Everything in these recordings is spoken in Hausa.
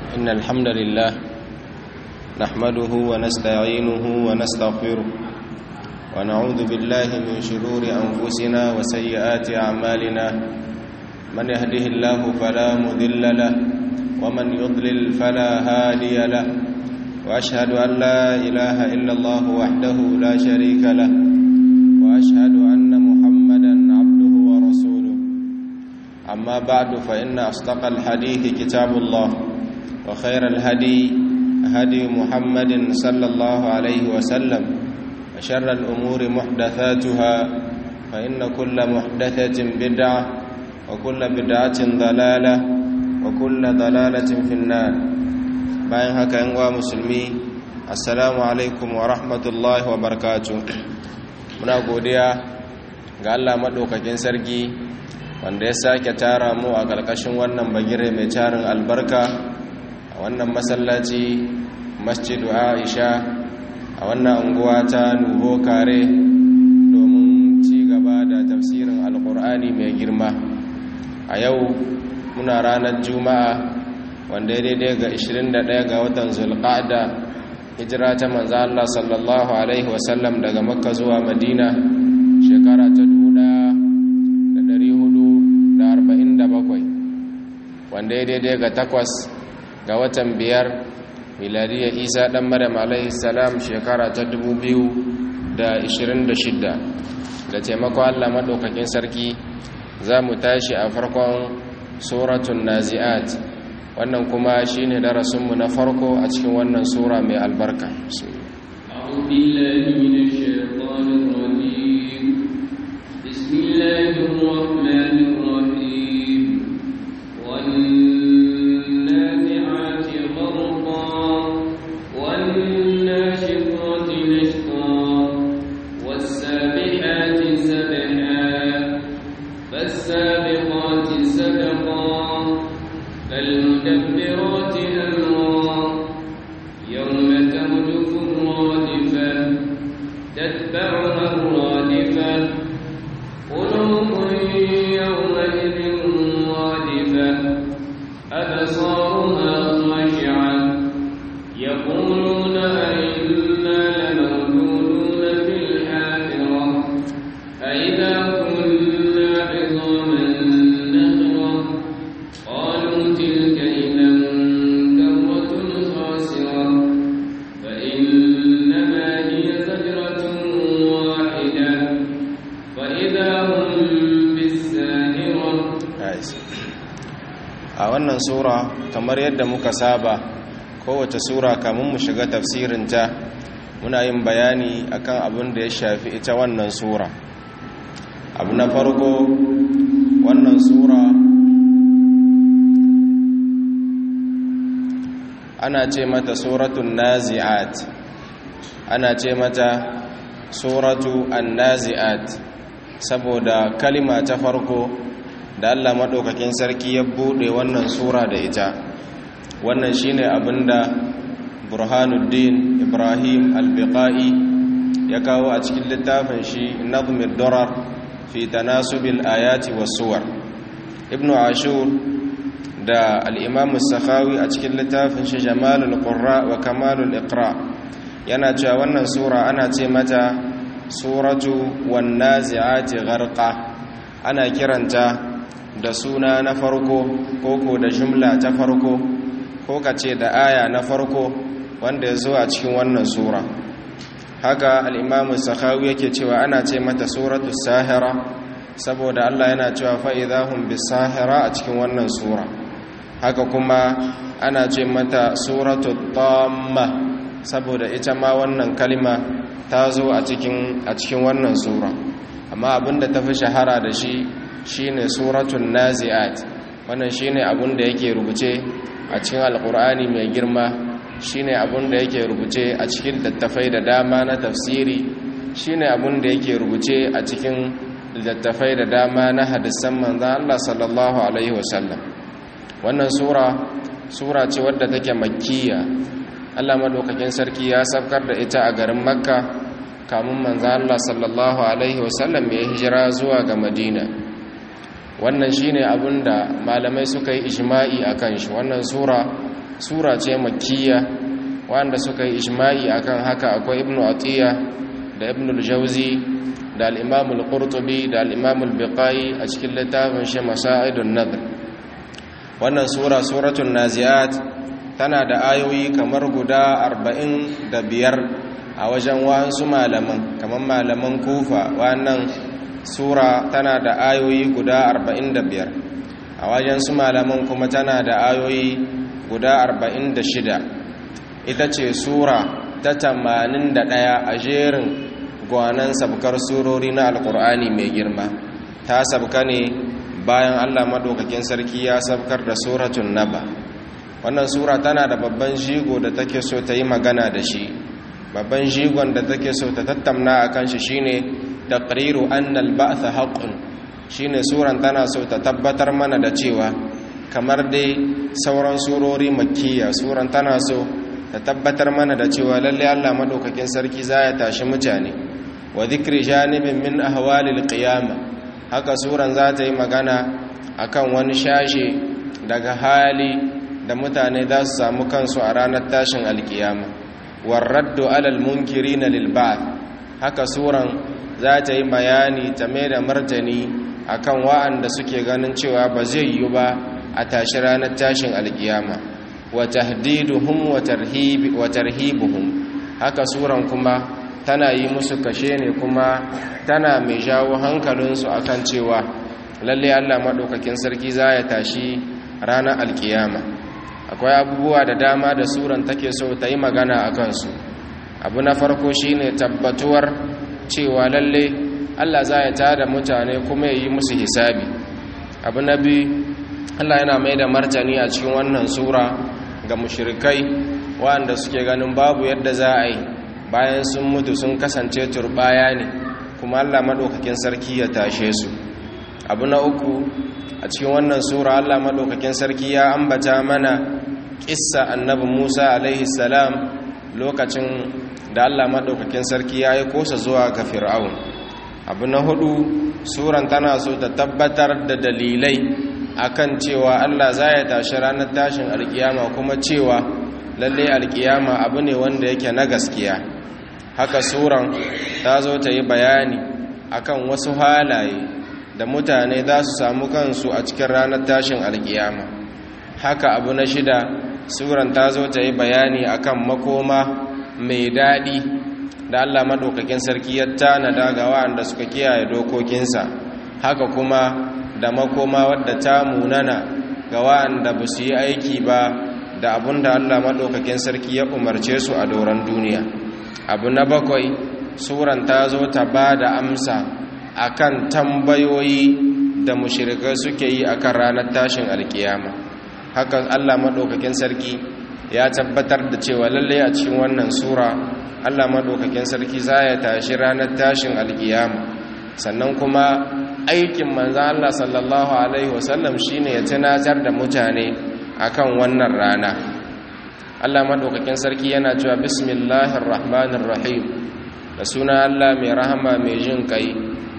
إن الحمد لله نحمده ونستعينه ونستغفره ونعوذ بالله من شرور أنفسنا وسيئات أعمالنا من يهده الله فلا مذل له ومن يضلل فلا هادي له وأشهد أن لا إله إلا الله وحده لا شريك له وأشهد أن محمدا عبده ورسوله أما بعد فإن أصدق الحديث كتاب الله وخير الهدي هدي محمد صلى الله عليه وسلم وشر الأمور محدثاتها فإن كل محدثة بدعة وكل بدعة ضلالة وكل ضلالة في النار bayan haka yan uwa musulmi assalamu alaikum wa rahmatullahi wa barakatuh muna godiya ga Allah madaukakin sarki wanda ya sake tara mu a ƙarƙashin wannan bagire mai tarin albarka a wannan masallaci masjidu aisha a wannan unguwa ta nuho kare domin ci gaba da tafsirin alkur'ani mai girma a yau muna ranar juma'a wanda ya daidai ga 21 ga watan zulqa'da hijira ta manzo Allah sallallahu alaihi wasallam daga makka zuwa madina shekara ta 1447 wanda ya daidai ga takwas ga watan biyar miladiyya isa dan maryam alaihi salam shekara ta 2026 da taimakon Allah madaukakin sarki za mu tashi a farkon suratun nazi'at wannan kuma shine darasinmu na farko a cikin wannan sura mai albarka بسم الله الرحمن الرحيم والنازعات غرقا والناشطات نشطا والسابحات سبحا فالسابقات سبقا فالمدبرات أمرا يوم ترجف الرادفة تتبعها الرادفة قلوب يومئذ رادفة أبصارها خاشعة يقولون أئنا لمردودون في الحافرة أئذا كنا عظاما نخرة قالوا تلك إذا كرة خاسرة فإنما هي زجرة واحدة فإذا هم بالساهرة a wannan sura kamar yadda muka saba kowace sura kamun mu shiga tafsirinta muna yin bayani akan abin da ya shafi ita wannan sura abu na farko wannan sura ana ce mata suratun nazi'at ana ce mata suratu an-nazi'at saboda kalima ta farko da Allah maɗaukakin sarki ya buɗe wannan sura da ita wannan shine abinda burhanuddin ibrahim al-biqai ya kawo a cikin littafin shi nazmir durar fi tanasubil ayati was suwar ibnu ashur da al-imam as-sakhawi a cikin littafin shi jamalul qurra wa kamalul iqra yana cewa wannan sura ana ce mata suratu wan nazi'ati gharqa ana kiranta da suna na farko koko da jumla ta farko ko ka ce da aya na farko wanda ya zo a cikin wannan sura haka al'imamu sakhawi yake cewa ana ce mata suratu sahira saboda Allah yana cewa fa'idahun bi sahira a cikin wannan sura haka kuma ana ce mata suratu tamma saboda ita ma wannan kalima ta zo a cikin wannan sura amma abinda ta fi shahara da shi shine suratun nazi'at wannan shine abun da yake rubuce a cikin alkur'ani mai girma shine abun da yake rubuce a cikin littattafai da dama na tafsiri shine abun da yake rubuce a cikin littattafai da dama na hadisan manzon Allah sallallahu alaihi wasallam wannan sura sura ce wadda take makkiya Allah madaukakin sarki ya sabkar da ita a garin makka kamun manzon Allah sallallahu alaihi wasallam ya hijira zuwa ga madina wannan shine abinda malamai suka yi ijma'i akan shi wannan sura sura ce makkiya wanda suka yi ijma'i akan haka akwai ibnu atiya da ibnu al-jawzi da al-imam al-qurtubi da al-imam al-biqai a cikin littafin shi masaidun nadr wannan sura suratul naziat tana da ayoyi kamar guda 45 a wajen wasu malaman kamar malaman kufa wannan sura tana da ayoyi guda 45 a wajen su malaman kuma tana da ayoyi guda 46 ita ce sura ta 81 a jerin gwanan sabkar surori na alkur'ani mai girma ta sabka ne bayan allah maɗaukakin sarki ya sabkar da suratun naba wannan sura tana da babban jigo da take so ta yi magana da shi babban jigon da take so ta tattamna a kan shi shine taqriru annal ba'tha haqqun shine suran tana so ta tabbatar mana da cewa kamar dai sauran surori makkiya suran tana so ta tabbatar mana da cewa lalle Allah madaukakin sarki za ya tashi mutane wa dhikri janibin min ahwalil qiyama haka suran za ta yi magana akan wani shashe daga hali da mutane za su samu kansu a ranar tashin alkiyama warraddu alal munkirina lil ba'th haka suran za ta yi bayani ta mai da martani akan wa'anda suke ganin cewa ba zai yi ba a tashi ranar tashin alkiyama wa tahdiduhum wa tarhib wa tarhibuhum haka suran kuma tana yi musu kashe ne kuma tana mai jawo hankalinsu akan cewa lalle Allah madaukakin sarki za ya tashi ranar alkiyama akwai abubuwa da dama da suran take so ta yi magana a kansu abu na farko shine tabbatuwar cewa lalle Allah za ya tada mutane kuma ya yi musu hisabi abu na biyu Allah yana mai da martani a cikin wannan sura ga mushrikai waɗanda suke ganin babu yadda za a yi bayan sun mutu sun kasance turbaya ne kuma Allah maɗaukakin sarki ya tashe su abu na uku a cikin wannan sura Allah maɗaukakin sarki ya ambata mana kissa annabi Musa alaihi salam lokacin da Allah maɗaukakin sarki ya yi kosa zuwa ga fir'aun abu na hudu suran tana so ta tabbatar da dalilai akan cewa Allah za ya tashi ranar tashin alkiyama kuma cewa lalle alkiyama abu ne wanda yake na gaskiya haka suran ta zo ta yi bayani akan wasu halaye da mutane za su samu kansu a cikin ranar tashin alkiyama haka abu na shida suran ta zo ta yi bayani akan makoma mai daɗi da Allah maɗaukakin sarki ya tanada ga waɗanda suka kiyaye dokokinsa haka kuma da makoma wadda ta munana ga waɗanda ba su yi aiki ba da abun da Allah maɗaukakin sarki ya umarce su a doron duniya abu na bakwai suran ta zo ta ba da amsa akan tambayoyi da mushirikai suke yi akan ranar tashin alkiyama hakan Allah maɗaukakin sarki ya tabbatar da cewa lalle a cikin wannan sura Allah maɗaukakin sarki za ya tashi ranar tashin alkiyama sannan kuma aikin manzan Allah sallallahu alaihi wasallam shine ya tunatar da mutane akan wannan rana Allah maɗaukakin sarki yana cewa bismillahir rahmanir rahim da suna Allah mai rahama mai jin kai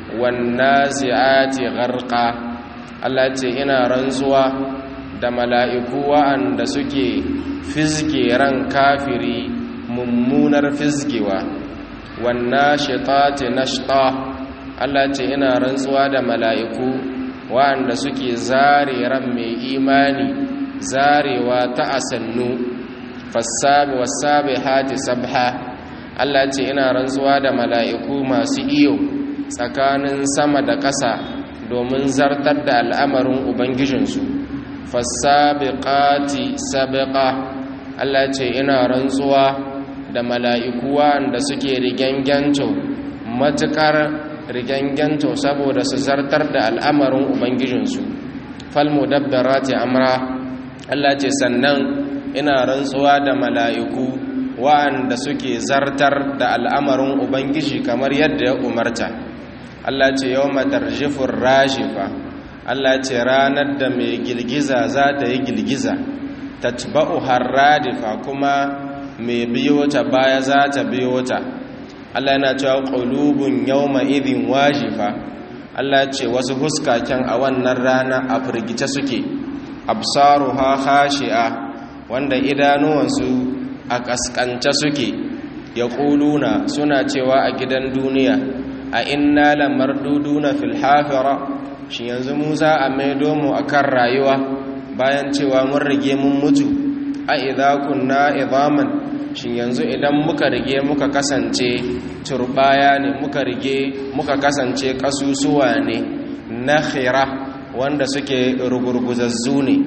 wannazi'ati gharqa Allah ce ina rantsuwa da mala'iku wa'anda suke fizge ran kafiri mummunar fizgewa wannashitati nashta Allah ce ina rantsuwa da mala'iku wa'anda suke zare ran mai imani zarewa ta asannu fassabi wasabi hati sabha Allah ce ina rantsuwa da mala'iku masu iyo tsakanin sama da ƙasa domin zartar da al'amarin ubangijinsu fassabiqati sabiqa Allah ce ina rantsuwa da mala'iku wanda suke riganganto matukar riganganto saboda su zartar da al'amarin ubangijinsu falmudabbarati amra Allah ce sannan ina rantsuwa da mala'iku wa'anda suke zartar da al'amarin ubangiji kamar yadda ya umarta Allah ce yau matarjifin rashifa Allah ce ranar da mai girgiza za ta yi girgiza tatba'u harradifa kuma mai biyo ta baya za ta biyo ta Allah yana cewa qulubun yawma idhin wajifa Allah ce wasu huskaken a wannan rana a firgice suke absaruha khashi'a wanda idanuwansu a kaskance suke ya ƙuluna suna cewa a gidan duniya a inna lamarduduna fil hafira shi yanzu mu za a maido mu akan rayuwa bayan cewa mun rige mun mutu a idza kunna idaman shi yanzu idan muka rige muka kasance turbaya ne muka rige muka kasance kasusuwa ne nakhira wanda suke rugurguzazzu ne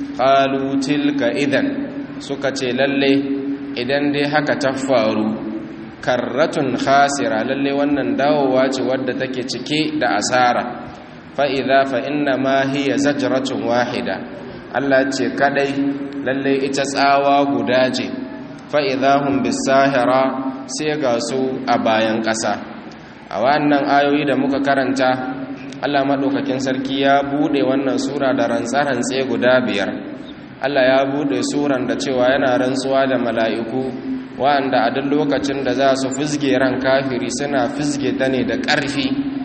qalu tilka idan suka ce lalle idan dai haka ta faru karratun khasira lalle wannan dawowa ce wadda take cike da asara fa idza fa inna ma hiya zajratun wahida Allah ce kadai lalle ita tsawa guda ce fa idza hum bisahira sai ga su a bayan ƙasa a wannan ayoyi da muka karanta Allah madaukakin sarki ya bude wannan sura da rantsarantse guda biyar Allah ya bude suran da cewa yana rantsuwa da mala'iku wa'anda a duk lokacin da za su fizge ran kafiri suna fizge ta ne da ƙarfi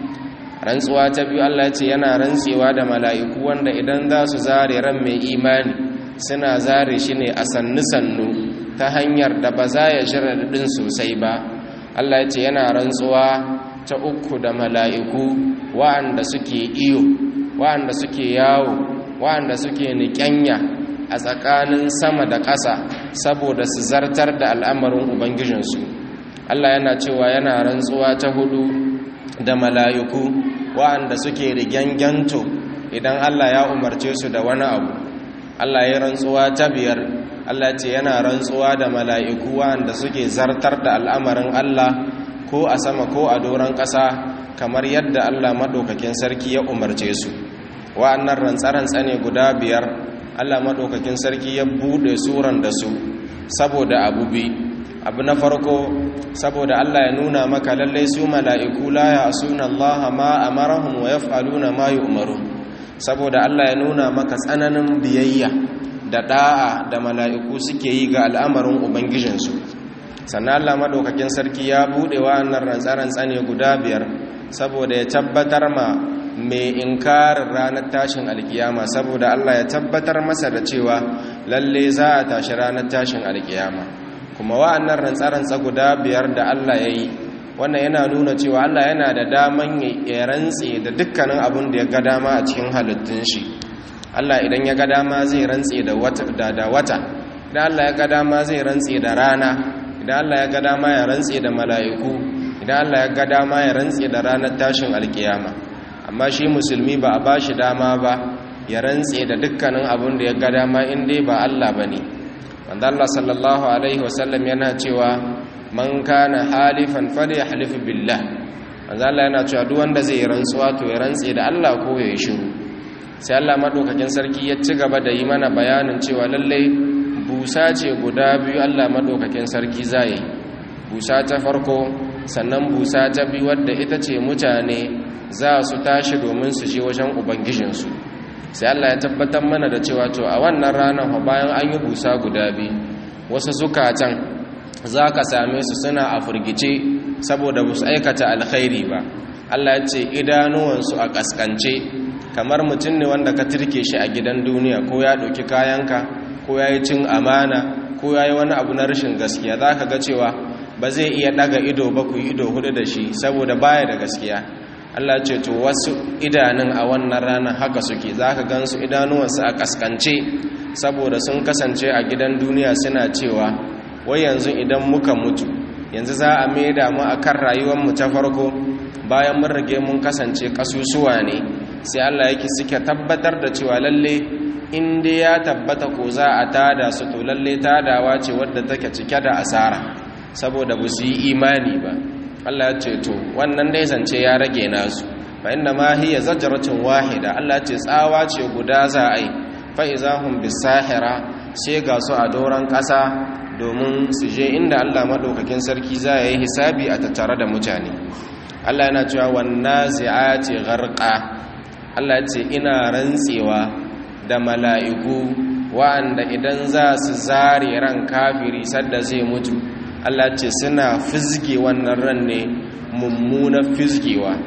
rantsuwa ta biyu Allah ce yana rantsewa da mala'iku wanda idan za su zare ran mai imani suna zare shi ne a sannu-sannu ta hanyar da ba za ya jira daɗin sosai ba Allah ce yana rantsuwa ta uku da mala'iku wa'anda suke iyo wa'anda suke yawo wa'anda suke niƙyanya a tsakanin sama da ƙasa saboda su zartar da al'amarin ubangijinsu Allah yana cewa yana rantsuwa ta hudu da mala'iku wa'anda suke rigyanganto idan Allah ya umarce su da wani abu Allah ya rantsuwa ta biyar Allah ce yana rantsuwa da mala'iku wa'anda suke zartar da al'amarin Allah ko a sama ko a doron ƙasa kamar yadda Allah maɗaukakin sarki ya umarce su wa'annan rantsarantsa ne guda biyar Allah maɗaukakin sarki ya buɗe suran da su saboda abu bi abu na farko saboda Allah ya nuna maka lallai su mala'iku la ya suna Allah ma amarahum wa yaf'aluna ma yu'maru saboda Allah ya nuna maka tsananin biyayya da da'a da mala'iku suke yi ga al'amarin ubangijinsu sannan Allah maɗaukakin sarki ya buɗe wa'annan rantsarantsa ne guda biyar saboda ya tabbatar ma mai inkarin ranar tashin alkiyama saboda Allah ya tabbatar masa da cewa lalle za a tashi ranar tashin alkiyama kuma wa'annan rantsarantsa guda biyar da Allah ya yi wannan yana nuna cewa Allah yana da daman ya rantse da dukkanin abin da ya ga dama a cikin halittun shi Allah idan ya ga dama zai rantse da wata idan Allah ya ga dama zai rantse da rana idan Allah ya ga dama ya rantse da mala'iku idan Allah ya ga dama ya rantse da ranar tashin alkiyama amma shi musulmi ba a ba shi dama ba ya rantse da dukkanin abin da ya ga dama in dai ba Allah ba ne wanda Allah sallallahu Alaihi wasallam yana cewa man kana halifan fali halifu billah wanda Allah yana cewa duk wanda zai rantsuwa to ya rantse da Allah ko ya yi shiru sai Allah maɗaukakin sarki ya ci gaba da yi mana bayanin cewa lallai busa ce guda biyu Allah maɗaukakin sarki za yi busa ta farko sannan busa ta biyu wadda ita ce mutane za su tashi domin su je wajen ubangijinsu sai Allah ya tabbatar mana da cewa to a wannan ranar bayan an yi busa guda biyu wasu zukatan za ka same su suna a firgice saboda ba su aikata alkhairi ba Allah ya ce idanuwansu a kaskance kamar mutum ne wanda ka turke shi a gidan duniya ko ya ɗauki kayanka ko ya yi cin amana ko ya yi wani abu na rashin gaskiya za ka ga cewa ba zai iya ɗaga ido ba ku yi ido hudu da shi saboda baya da gaskiya Allah ce to wasu idanun a wannan ranar haka suke za ka gansu idanuwansu a kaskance saboda sun kasance a gidan duniya suna cewa wai yanzu idan muka mutu yanzu za a maida mu a kan rayuwarmu ta farko bayan mun rage mun kasance kasusuwa ne sai Allah yake suke tabbatar da cewa lalle in dai ya tabbata ko za a tada su to lalle tadawa ce wadda take cike da asara saboda ba su yi imani ba Allah ya ce to wannan dai zance ya rage nasu fa inna ma hiya zajratun wahida Allah ce tsawa ce guda za a yi fa izahum bisahira sai ga su a doran kasa domin su je inda Allah madaukakin sarki za ya yi hisabi a tattare da mutane Allah yana cewa wan nazi'ati gharqa Allah ce ina rantsewa da mala'iku wa'anda idan za su zare ran kafiri sadda zai mutu Allah ce suna fizge wannan ran ne mummuna fizgewa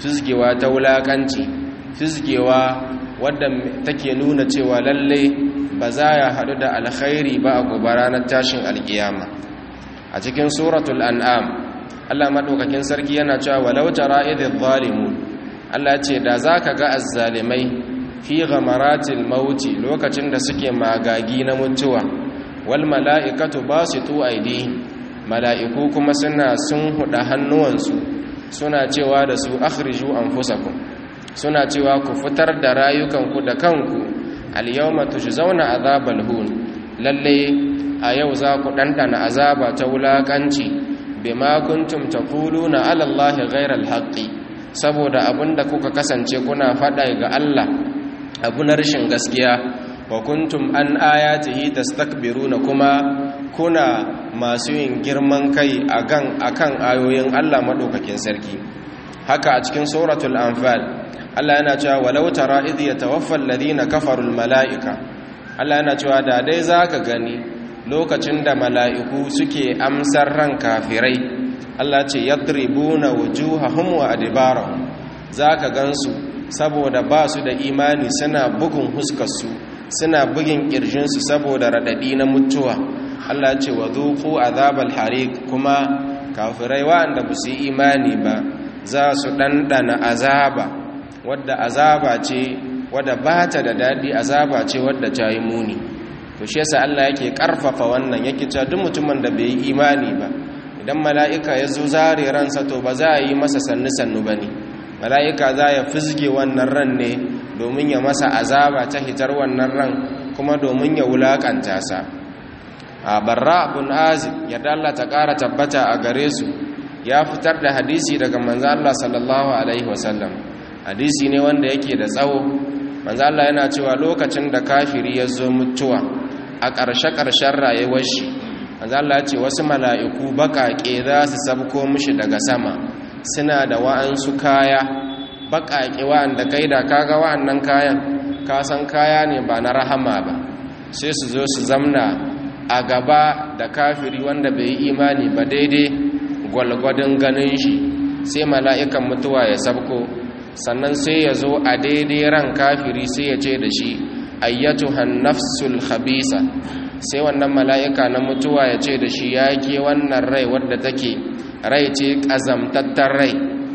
fizgewa ta wulakanci fizgewa wadda take nuna cewa lalle ba za ya haɗu da alkhairi ba a gobe ranar tashin alkiyama a cikin suratul an'am Allah maɗaukakin sarki yana cewa walau tara idh zalimun Allah ce da zaka ga azzalimai fi ghamaratil mauti lokacin da suke magagi na mutuwa wal mala'ikatu basitu aydihim mala'iku kuma suna sun huda hannuwansu suna cewa da su akhriju anfusakum suna cewa ku fitar da rayukanku da kanku al-yawma tujzauna azabal hun lalle a yau za ku dandana azaba ta wulakanci bima kuntum taquluna ala allahi ghayra al-haqqi saboda abinda kuka kasance kuna fada ga Allah abu na rashin gaskiya wa kuntum an ayatihi tastakbiruna kuma kuna masu yin girman kai akan akan ayoyin Allah madaukakin sarki haka a cikin suratul anfal Allah yana cewa walau tara idh yatawaffa alladhina kafaru almalaika Allah yana cewa da dai zaka gani lokacin da mala'iku suke amsar ran kafirai Allah ce yadribuna wujuhahum wa adbarahum zaka gansu saboda ba su da imani suna bugun huskarsu suna bugin ƙirjinsu saboda raɗaɗi na mutuwa Allah ce wa zuku azabal harik kuma kafirai wa'anda ba su yi imani ba za su ɗanɗana azaba wadda azaba ce wadda ba ta da daɗi azaba ce wadda ta yi muni to shi yasa Allah yake ƙarfafa wannan yake cewa duk mutumin da bai yi imani ba idan mala'ika ya zo zare ransa to ba za a yi masa sannu-sannu ba ne mala'ika za ya fizge wannan ran ne domin ya masa azaba ta hitar wannan ran kuma domin ya wulakanta sa a barra abun azib yadda Allah ta ƙara tabbata a gare su ya fitar da hadisi daga manzo Allah sallallahu alaihi wasallam hadisi ne wanda yake da tsawo manzo Allah yana cewa lokacin da kafiri ya zo mutuwa a ƙarshe-ƙarshen rayuwar shi manzo Allah ya ce wasu mala'iku baƙaƙe za su sabko mishi daga sama suna da wa'ansu kaya baƙaƙe wa'anda kai da kaga wa'annan kayan kasan kaya ne ba na rahama ba sai su zo su zamna a gaba da kafiri wanda bai yi imani ba daidai gwalgwadon ganin shi sai mala'ikan mutuwa ya sabko sannan sai ya zo a daidai ran kafiri sai ya ce da shi ayyatuhan nafsul khabisa sai wannan mala'ika na mutuwa ya ce da shi ya ke wannan rai wadda take rai ce ƙazamtattar rai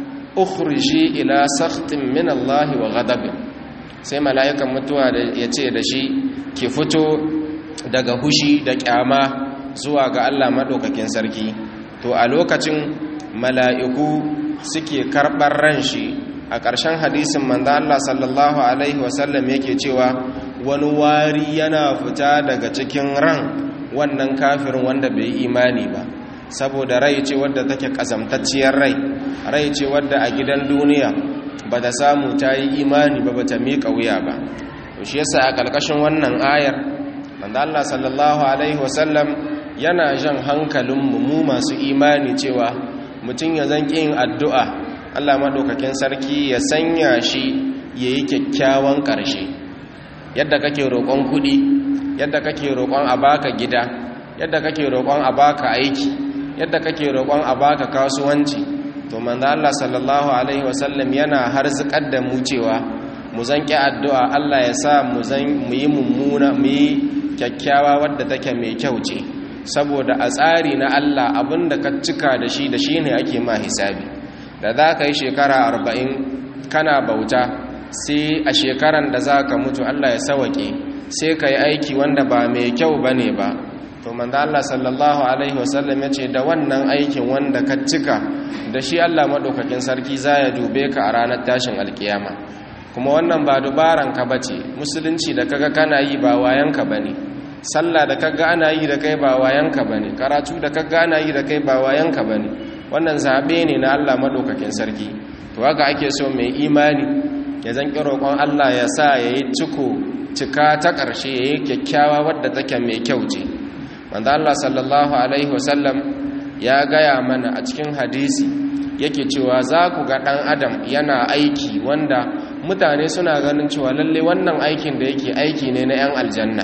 ukhriji ila sakhtin min Allah wa ghadabin sai mala'ikan mutuwa ya ce da shi ki fito daga hushi da kyama zuwa ga Allah madaukakin sarki to a lokacin mala'iku suke karɓar ran shi a ƙarshen hadisin manzo Allah sallallahu alaihi wasallam yake cewa wani wari yana fita daga cikin ran wannan kafirin wanda bai imani ba saboda rai ce wadda take kazamtacciyar rai rai ce wadda a gidan duniya ba ta samu ta yi imani ba ba ta miƙa wuya ba shi yasa a ƙarƙashin wannan ayar manzo Allah sallallahu alaihi wasallam yana jan hankalinmu mu masu imani cewa mutum ya zan yin addu'a Allah maɗaukakin sarki ya sanya shi ya yi kyakkyawan ƙarshe yadda kake roƙon kuɗi yadda kake roƙon a baka gida yadda kake roƙon a baka aiki yadda kake roƙon a baka kasuwanci to manzo Allah sallallahu alaihi wasallam yana harzikar da mu cewa mu zanki addu'a Allah ya sa mu zan mu yi mummuna mu yi kyakkyawa wadda take mai kyau ce saboda a tsari na Allah abinda ka cika da shi da shi ne ake ma hisabi da za ka yi shekara arba'in kana bauta sai a shekaran da za ka mutu Allah ya sawake sai ka yi aiki wanda ba mai kyau ba ne ba to manzo Allah sallallahu alaihi wasallam ya ce da wannan aikin wanda ka cika da shi Allah maɗaukakin sarki za ya dube ka a ranar tashin alkiyama kuma wannan ba dubaran ka bace musulunci da kaga kana yi ba wayanka bane sallah da kaga ana yi da kai ba wayanka bane karatu da kaga ana yi da kai ba wayanka bane wannan zabe ne na Allah madaukakin sarki to haka ake so mai imani ya zanki roƙon Allah ya sa yayi ciko cika ta ƙarshe yayi kyakkyawa wadda take mai kyau ce manzo Allah sallallahu alaihi wasallam ya gaya mana a cikin hadisi yake cewa za ku ga ɗan adam yana aiki wanda mutane suna ganin cewa lalle wannan aikin da yake aiki ne na 'yan aljanna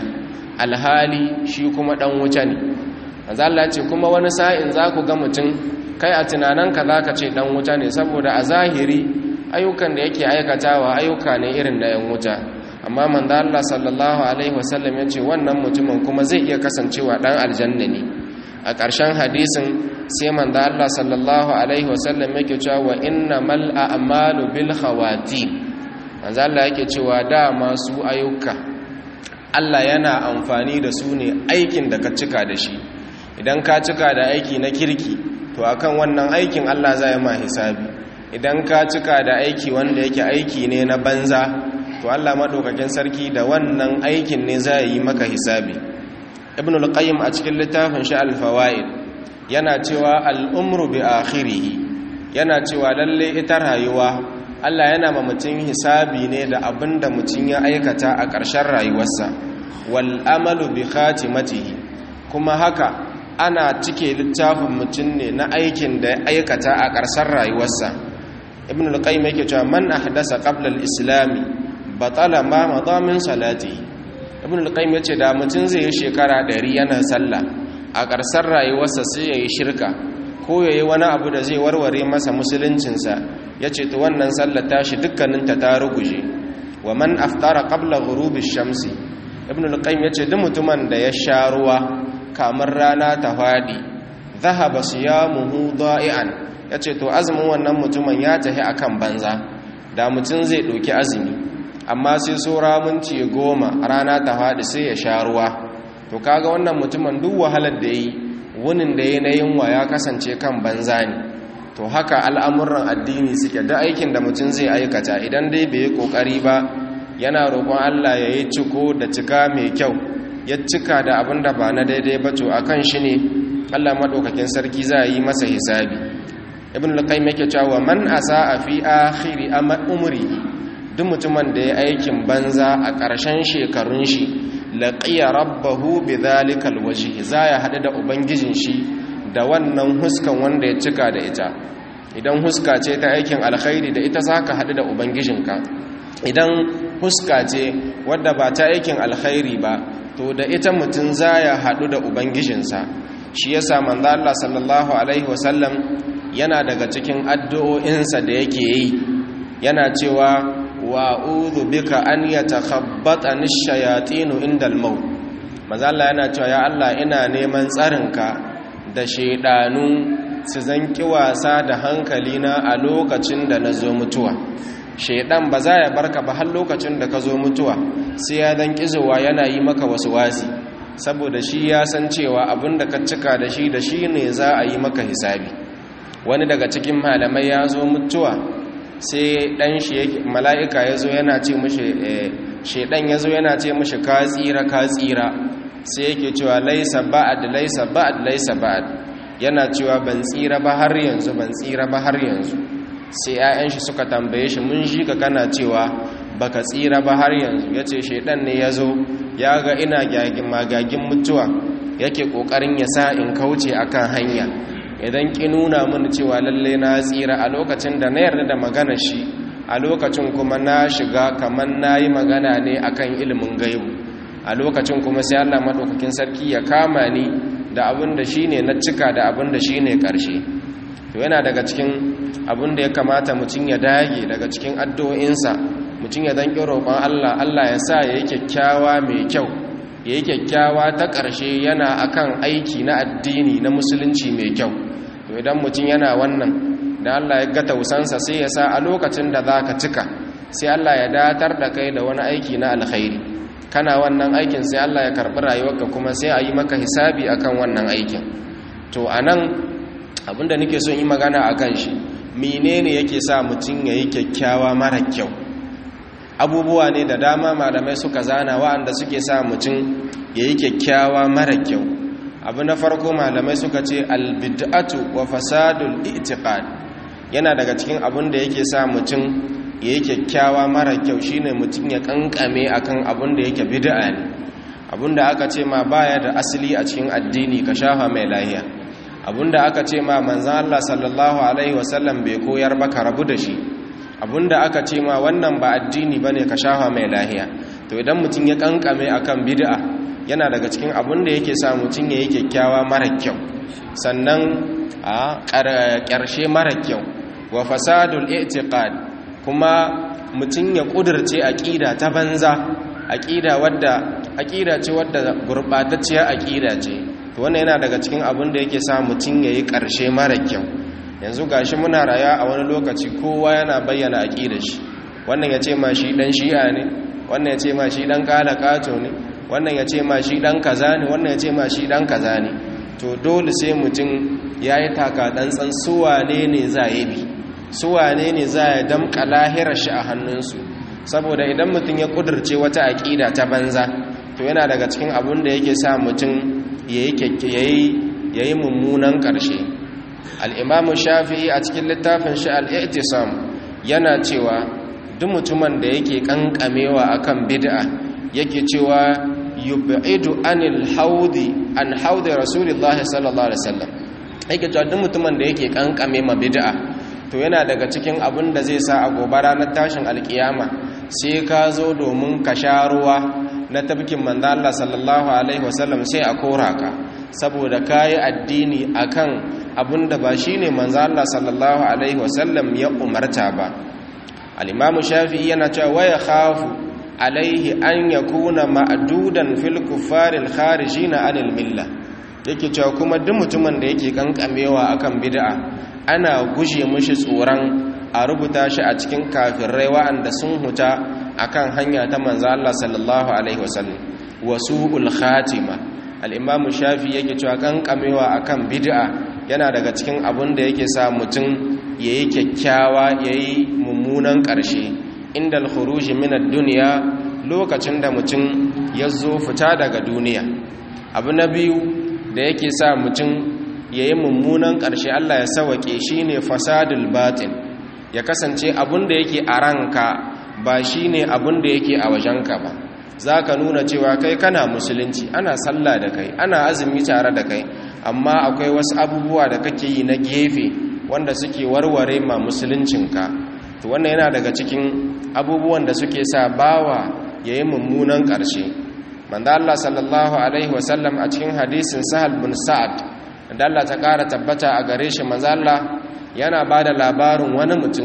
alhali shi kuma ɗan wuta ne Allah ce kuma wani sa'in za ku ga mutum kai a tunaninka za ka ce ɗan wuta ne saboda a zahiri ayyukan da yake aikatawa ayyuka ne irin na yan wuta amma manzo Allah sallallahu alaihi wasallam ya ce wannan mutumin kuma zai iya kasancewa dan aljanna ne a ƙarshen hadisin sai manzo Allah sallallahu alaihi wasallam yake cewa wa innamal a'malu bil khawatim manzo Allah yake cewa da masu ayyuka Allah yana amfani da su ne aikin da ka cika da shi idan ka cika da aiki na kirki to akan wannan aikin Allah zai ma hisabi idan ka cika da aiki wanda yake aiki ne na banza to Allah madaukakin sarki da wannan aikin ne zai yi maka hisabi ibn al-qayyim a cikin littafin shi al-fawaid yana cewa al-umru bi akhirih yana cewa lalle ita rayuwa Allah yana ma mutum hisabi ne da abinda mutum ya aikata a ƙarshen rayuwarsa wal amalu bi khatimatihi kuma haka ana cike littafin mutum ne na aikin da ya aikata a ƙarshen rayuwarsa ibn al-qayyim yake cewa man ahdasa qabla al-islami batala ma madha min salati ibn al-qayyim yace da mutum zai yi shekara 100 yana sallah a ƙarshen rayuwarsa sai yayi shirka ko yayi wani abu da zai warware masa musuluncinsa yace to wannan sallar tashi dukkaninta ta ruguje wa man aftara qabla ghurubi shamsi ibn al-qayyim yace duk mutumin da ya sha ruwa kamar rana ta fadi dhahaba siyamuhu da'ian yace to azumin wannan mutumin ya tafi akan banza da mutum zai ɗauki azumi amma sai sora minti goma rana ta fadi sai ya sha ruwa to kaga wannan mutumin duk wahalar da yi wunin da ya yunwa ya kasance kan banza ne to haka al'amuran addini suke da aikin da mutum zai aikata idan dai bai yi kokari ba yana roƙon Allah ya yi ciko da cika mai kyau ya cika da abin da ba na daidai ba to akan shi ne Allah maɗaukakin sarki za a yi masa hisabi ibn al-qayyim yake cewa man asaa fi akhiri umri duk mutumin da ya aikin banza a ƙarshen shekarun shi laqiya rabbahu bidhalika alwajhi za ya hadu da ubangijin shi da wannan huskan wanda ya cika da ita idan huska ce ta aikin alkhairi da ita zaka hadu da ubangijinka idan huska ce wadda ba ta aikin alkhairi ba to da ita mutum za ya hadu da ubangijinsa shi yasa manzo Allah sallallahu alaihi wasallam yana daga cikin addu'o'insa da yake yi yana cewa wa'udhu bika an yatakhabbatani ash-shayatinu inda al-maut manzo Allah yana cewa ya Allah ina neman tsarinka da shedanu su zanki wasa da hankalina a lokacin da nazo mutuwa shedan ba za ya barka ba har lokacin da ka zo mutuwa sai ya dan kizowa yana yi maka wasu wasi saboda shi ya san cewa abinda ka cika da shi da shi ne za a yi maka hisabi wani daga cikin malamai ya zo mutuwa sai dan shi mala'ika ya zo yana ce mushi shedan ya zo yana ce mushi ka tsira ka tsira sai yake cewa laisa ba'ad laisa ba'ad laisa ba'ad yana cewa ban tsira ba har yanzu ban tsira ba har yanzu sai 'ya'yan shi suka tambaye shi mun shi ka kana cewa baka tsira ba har yanzu yace shedan ne ya zo ya ga ina gyagin magagin mutuwa yake kokarin ya sa in kauce akan hanya idan ki nuna mini cewa lalle na tsira a lokacin da na yarda da magana shi a lokacin kuma na shiga kamar na yi magana ne akan ilimin gaibu a lokacin kuma sai Allah maɗaukakin sarki ya kama ni da abin da shi ne na cika da abin da shi ne ƙarshe to yana daga cikin abin da ya kamata mutum ya dage daga cikin addu'o'insa mutum ya danƙi roƙon Allah Allah ya sa ya yi kyakkyawa mai kyau ya yi kyakkyawa ta ƙarshe yana akan aiki na addini na musulunci mai kyau to idan mutum yana wannan da Allah ya ga tausansa sai ya sa a lokacin da za ka cika sai Allah ya datar da kai da wani aiki na alkhairi kana wannan aikin sai Allah ya karɓi rayuwarka kuma sai a yi maka hisabi akan wannan aikin to a nan abinda nake son yi magana a kan shi menene yake sa mutum ya yi kyakkyawa mara kyau abubuwa ne da dama malamai suka zana wa'anda suke sa mutum ya yi kyakkyawa mara kyau abu na farko malamai suka ce albid'atu wa fasadul i'tiqad yana daga cikin abin da yake sa mutum ya yi kyakkyawa mara kyau shine mutum ya kankame akan abin da yake bid'a ne abin da aka ce ma baya da asali a cikin addini ka shafa mai lahiya abin da aka ce ma manzan Allah sallallahu alaihi wasallam bai koyar ba ka rabu da shi abin da aka ce ma wannan ba addini bane ka shafa mai lahiya to idan mutum ya kankame akan bid'a yana daga cikin abin da yake sa mutum ya yi kyakkyawa mara kyau sannan a ƙarshe mara kyau wa fasadul i'tiqad kuma mutum ya ƙudurce aƙida ta banza aƙida wadda aƙida ce wadda gurɓatacciyar aƙida ce to wannan yana daga cikin abin da yake sa mutum ya yi ƙarshe mara kyau yanzu gashi muna raya a wani lokaci kowa yana bayyana aƙida shi wannan ya ce ma shi ɗan shi'a ne wannan ya ce ma shi ɗan ƙala ƙato ne wannan ya ce ma shi ɗan kaza ne wannan ya ce ma shi ɗan kaza ne to dole sai mutum ya yi taka ɗantsan suwane ne za ya bi suwane ne za ya damƙa lahirar shi a hannunsu saboda idan mutum ya ƙudurce wata aƙida ta banza to yana daga cikin abin da yake sa mutum ya yi mummunan ƙarshe al'imamu shafi'i a cikin littafin shi al'i'tisam yana cewa duk mutumin da yake ƙanƙamewa akan bid'a yake cewa yub'idu anil haudi an haudi rasulullah sallallahu alaihi wasallam yake cewa duk mutumin da yake kankame ma bid'a to yana daga cikin abin da zai sa a gobe ranar tashin alkiyama sai ka zo domin ka sha ruwa na tabkin manzo Allah sallallahu alaihi wasallam sai a kora ka saboda kai addini akan abin da ba shine manzo Allah sallallahu alaihi wasallam ya umarta ba al-imamu shafi'i yana cewa waya khafu alaihi an ya kuna ma'adudan fil kuffaril kharijina anil milla yake cewa kuma duk mutumin da yake kankamewa akan bid'a ana guje mishi tsoron a rubuta shi a cikin kafirai wa'anda sun huta akan hanya ta manzo Allah sallallahu alaihi wasallam wasu'ul khatima al-imamu shafi yake cewa kankamewa akan bid'a yana daga cikin abun da yake sa mutum yayi kyakkyawa yayi mummunan ƙarshe inda al-khuruji min ad-dunya lokacin da mutum ya zo fita daga duniya abu na biyu da yake sa mutum yayi mummunan ƙarshe Allah ya sawake shine fasadul batin ya kasance abun da yake a ranka ba shine abun da yake a wajenka ba zaka nuna cewa kai kana musulunci ana sallah da kai ana azumi tare da kai amma akwai wasu abubuwa da kake yi na gefe wanda suke warware ma musuluncinka to wannan yana daga cikin abubuwan da suke sa bawa ya yi mummunan ƙarshe manda Allah sallallahu Alaihi wasallam a cikin hadisin sahal bin sa'ad da Allah ta ƙara tabbata a gare shi manzo Allah yana ba da labarin wani mutum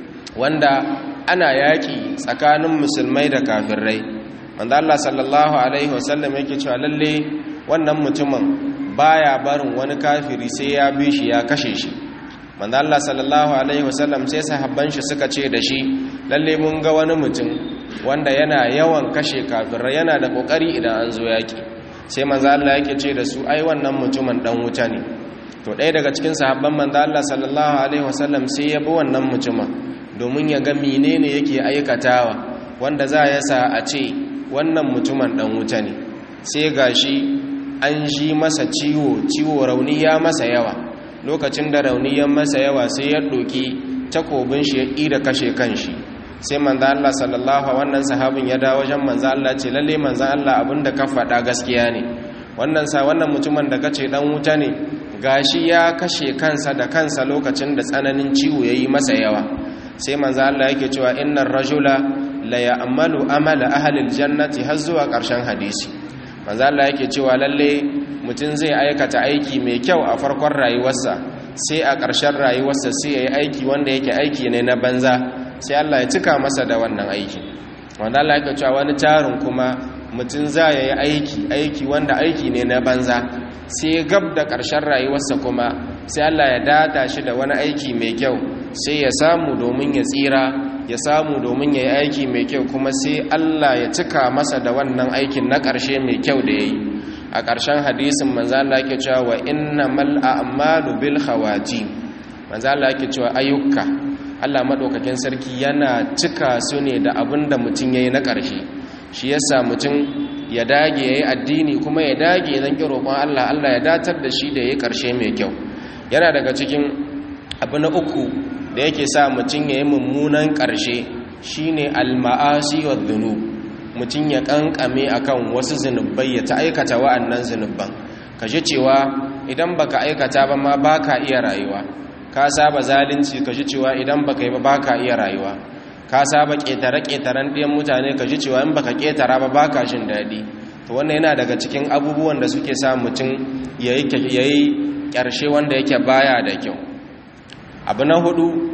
wanda ana yaƙi tsakanin musulmai da kafirai manda Allah sallallahu Alaihi wasallam yake cewa lalle wannan mutumin baya barin wani kafiri sai ya bi shi ya kashe shi manzo Allah sallallahu alaihi wasallam sai sahabban shi suka ce da shi lalle mun ga wani mutum wanda yana yawan kashe kafirai yana da kokari idan an zo yaki sai manzo Allah yake ce da su ai wannan mutumin dan wuta ne to ɗaya daga cikin sahabban manzo Allah sallallahu alaihi wasallam sai ya bi wannan mutumin domin ya ga menene yake aikatawa wanda za ya sa a ce wannan mutumin dan wuta ne sai gashi an ji masa ciwo ciwo rauni ya masa yawa lokacin da rauniyan masa yawa sai ya ɗoki takobin shi ya ƙida kashe kanshi sai manzo Allah sallallahu wannan sahabin ya dawo wajen manzo Allah ce lalle manzo Allah abinda ka faɗa gaskiya ne wannan sa wannan mutumin da kace dan wuta ne gashi ya kashe kansa da kansa lokacin da tsananin ciwo yayi masa yawa sai manzo Allah yake cewa innar rajula la ya'malu amala ahli aljannati har zuwa ƙarshen hadisi manzo Allah yake cewa lalle mutum zai aikata aiki mai kyau a farkon rayuwarsa sai a ƙarshen rayuwarsa sai ya yi aiki wanda yake aiki ne na banza sai Allah ya cika masa da wannan aiki wanda Allah ya cewa wani tarin kuma mutum za ya yi aiki aiki wanda aiki ne na banza sai gab da ƙarshen rayuwarsa kuma sai Allah ya data shi da wani aiki mai kyau sai ya samu domin ya tsira ya samu domin ya yi aiki mai kyau kuma sai Allah ya cika masa da wannan aikin na ƙarshe mai kyau da ya yi a ƙarshen hadisin manzala yake cewa wa innamal a'malu bil khawati manzala yake cewa ayyuka Allah madaukakin sarki yana cika su ne da abin da mutum yayi na ƙarshe shi yasa mutum ya dage yayi addini kuma ya dage zan ki roƙon Allah Allah ya datar da shi da yayi ƙarshe mai kyau yana daga cikin abu na uku da yake sa mutum yayi mummunan ƙarshe shine al-ma'asi wa dhunub mutum ya kankame akan wasu zunubai ya ta aikata wa'annan zunuban ka ji cewa idan baka aikata ba ma baka iya rayuwa ka saba zalunci ka ji cewa idan baka yi ba baka iya rayuwa ka saba ƙetare-ƙetaren ɗiyan mutane ka ji cewa in baka ƙetara ba baka jin daɗi to wannan yana daga cikin abubuwan da suke sa mutum ya yi ƙarshe wanda yake baya da kyau abu na hudu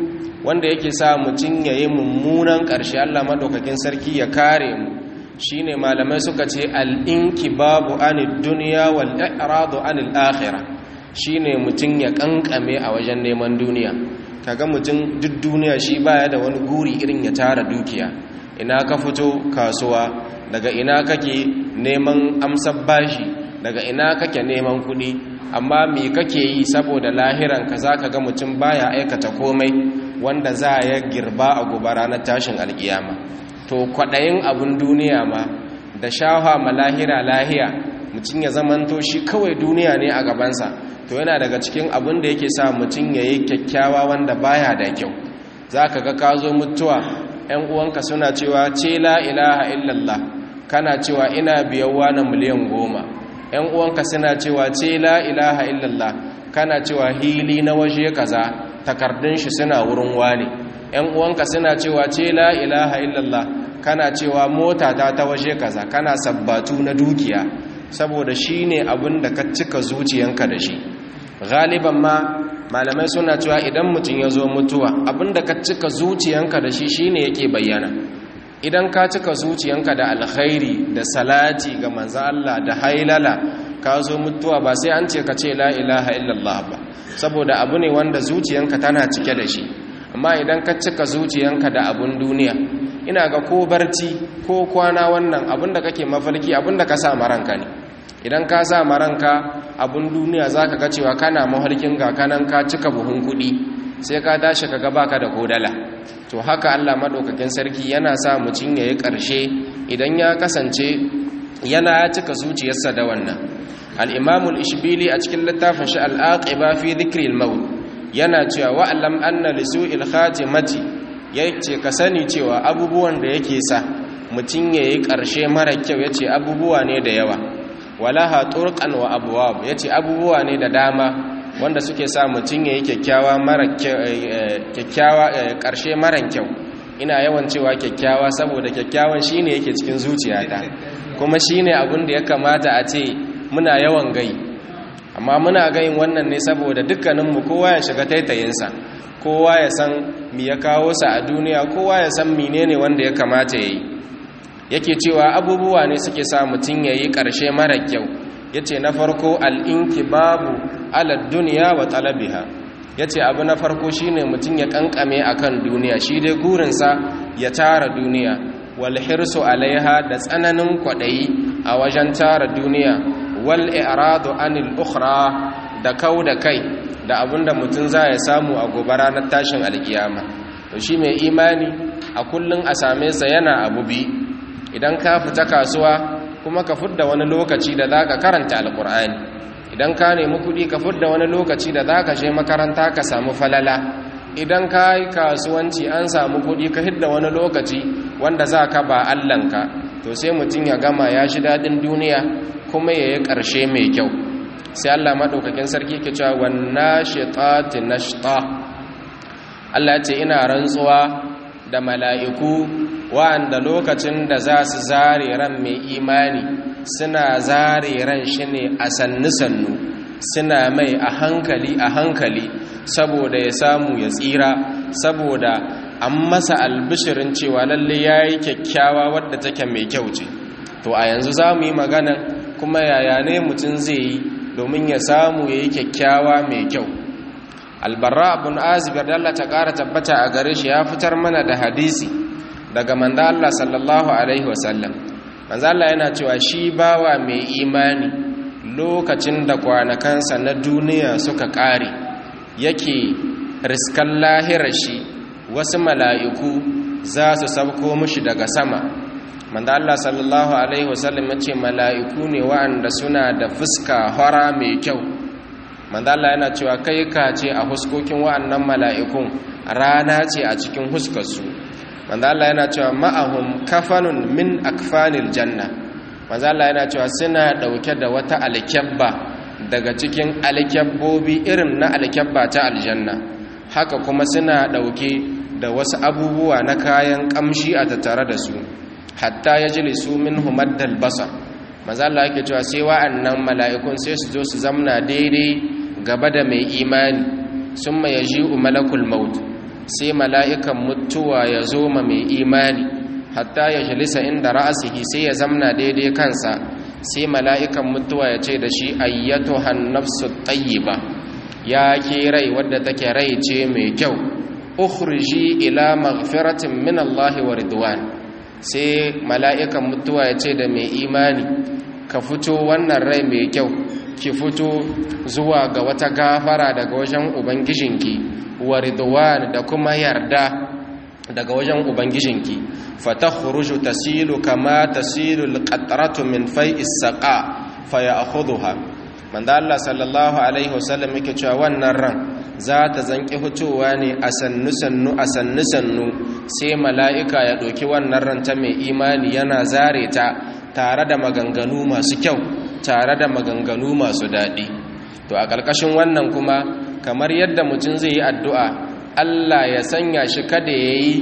wanda yake sa mutum ya yi mummunan ƙarshe Allah maɗaukakin sarki ya kare mu shine malamai suka ce al'inki babu anil duniya wal i'radu anil akhirah shine mutum ya kankame a wajen neman duniya kaga mutum duk duniya shi baya da wani guri irin ya tara dukiya ina ka fito kasuwa daga ina kake neman amsar bashi daga ina kake neman kuɗi amma me kake yi saboda lahiran ka zaka ga mutum baya aikata komai wanda za ya girba a gobe ranar tashin alkiyama to kwaɗayin abun duniya ma da shafa ma lahira lahiya mutum ya zamanto shi kawai duniya ne a gabansa to yana daga cikin abin da yake sa mutum ya yi kyakkyawa wanda baya da kyau za ka ga ka zo mutuwa 'yan uwanka suna cewa ce la ilaha illallah kana cewa ina biyawa na miliyan goma 'yan uwanka suna cewa ce la ilaha illallah kana cewa hili na waje kaza takardun shi suna wurin wani 'yan uwanka suna cewa ce la ilaha illallah kana cewa mota ta ta waje kaza kana sabbatu na dukiya saboda shi ne abin da ka cika zuciyanka da shi galiban ma malamai suna cewa idan mutum ya zo mutuwa abin da ka cika zuciyanka da shi shi ne yake bayyana idan ka cika zuciyanka da alkhairi da salati ga manzo Allah da hailala ka zo mutuwa ba sai an ce ka ce la ilaha illallah ba saboda abu ne wanda zuciyanka tana cike da shi amma idan ka cika zuciyanka da abun duniya ina ga ko barci ko kwana wannan abin da kake mafalki abin da ka sa maranka ne idan ka sa maranka abin duniya za ka ga cewa kana mahalkin ga kanan ka cika buhun kuɗi sai ka tashi ka gaba ka da kodala to haka allah maɗaukakin sarki yana sa mutum ya yi ƙarshe idan ya kasance yana ya cika zuciyarsa da wannan al'imamul ishbili a cikin littafin shi al'aƙiba fi zikril maut yana cewa wa'alam anna lisu'il khatimati ya ce ka sani cewa abubuwan da yake sa mutum ya yi ƙarshe mara kyau ya ce abubuwa ne da yawa walaha turkan wa abuwa ya ce abubuwa ne da dama wanda suke sa mutum ya yi kyakkyawa ƙarshe mara kyau ina yawan cewa kyakkyawa saboda kyakkyawan shi ne yake cikin zuciyata kuma shi ne abin da ya kamata a ce muna yawan gai amma muna gayin wannan ne saboda dukkaninmu kowa ya shiga taitayinsa kowa ya san mi ya kawo sa a duniya kowa ya san menene wanda ya kamata ya yi yake cewa abubuwa ne suke sa mutum ya yi ƙarshe mara kyau ya ce na farko al'inki babu alad duniya wa talabiha ya ce abu na farko shi ne mutum ya ƙanƙame a kan duniya shi dai gurinsa ya tara duniya walhirsu alaiha da tsananin kwaɗayi a wajen tara duniya wal i'radu anil ukhra da kau da kai da abinda mutum za ya samu a gobe ranar tashin alkiyama to shi mai imani a kullum a same sa yana abu bi idan ka fita kasuwa kuma ka fudda wani lokaci da za ka karanta alkur'ani idan ka nemi kuɗi ka fudda wani lokaci da za ka je makaranta ka samu falala idan ka yi kasuwanci an samu kuɗi ka hidda wani lokaci wanda za ka ba allanka to sai mutum ya gama ya shi daɗin duniya kuma ya yi ƙarshe mai kyau sai Allah maɗaukakin sarki ke cewa wanna shiqati nashta Allah ce ina rantsuwa da mala'iku wa'anda lokacin da za su zare ran mai imani suna zare ran shi ne a sannu-sannu suna mai a hankali a hankali saboda ya samu ya tsira saboda an masa albishirin cewa lalle ya yi kyakkyawa wadda take mai kyau ce to a yanzu za mu yi magana kuma yaya ne mutum zai yi domin ya samu ya yi kyakkyawa mai kyau albarra abin azibir da Allah ta ƙara tabbata a gare shi ya fitar mana da hadisi daga manda Allah sallallahu alaihi wasallam manzo Allah yana cewa shi bawa mai imani lokacin da kwanakansa na duniya suka ƙare yake riskan lahirar shi wasu mala'iku za su sabko mushi daga sama manda Allah sallallahu alaihi wasallam ya ce mala'iku ne wa'anda suna da fuska hora mai kyau manda Allah yana cewa kai ka ce a huskokin wa'annan mala'ikun rana ce a cikin huskarsu manzo Allah yana cewa ma'ahum kafanun min akfanil janna manzo Allah yana cewa suna dauke da wata alkyabba daga cikin alkyabbobi irin na alkyabba ta aljanna haka kuma suna dauke da wasu abubuwa na kayan kamshi a tattare da su hatta yajlisu minhu maddal basar manzo Allah yake cewa sai wa'annan mala'ikun sai su zo su zamna daidai gaba da mai imani summa yaji'u malakul maut sai mala'ikan mutuwa ya zo ma mai imani hatta ya jalisa inda ra'asihi sai ya zamna daidai kansa sai mala'ikan mutuwa ya ce da shi ayyato hannafsu tayyiba ya ke rai wadda take rai ce mai kyau ukhriji ila maghfiratin min Allah wa ridwan sai mala'ikan mutuwa ya ce da mai imani ka fito wannan rai mai kyau ki fito zuwa ga wata gafara daga wajen ubangijinki wa ridwan da kuma yarda daga wajen ubangijinki fatakhruju tasilu kama tasilu alqatratu min fai'is saqa fayakhudha manzo Allah sallallahu alaihi wasallam yake cewa wannan ran za ta zanki hutowa ne a sannu sannu a sannu sannu sai mala'ika ya ɗauki wannan ran ta mai imani yana zare ta tare da maganganu masu kyau tare da maganganu masu daɗi to a ƙarƙashin wannan kuma kamar yadda mutum zai yi addu'a Allah ya sanya shi kada ya yi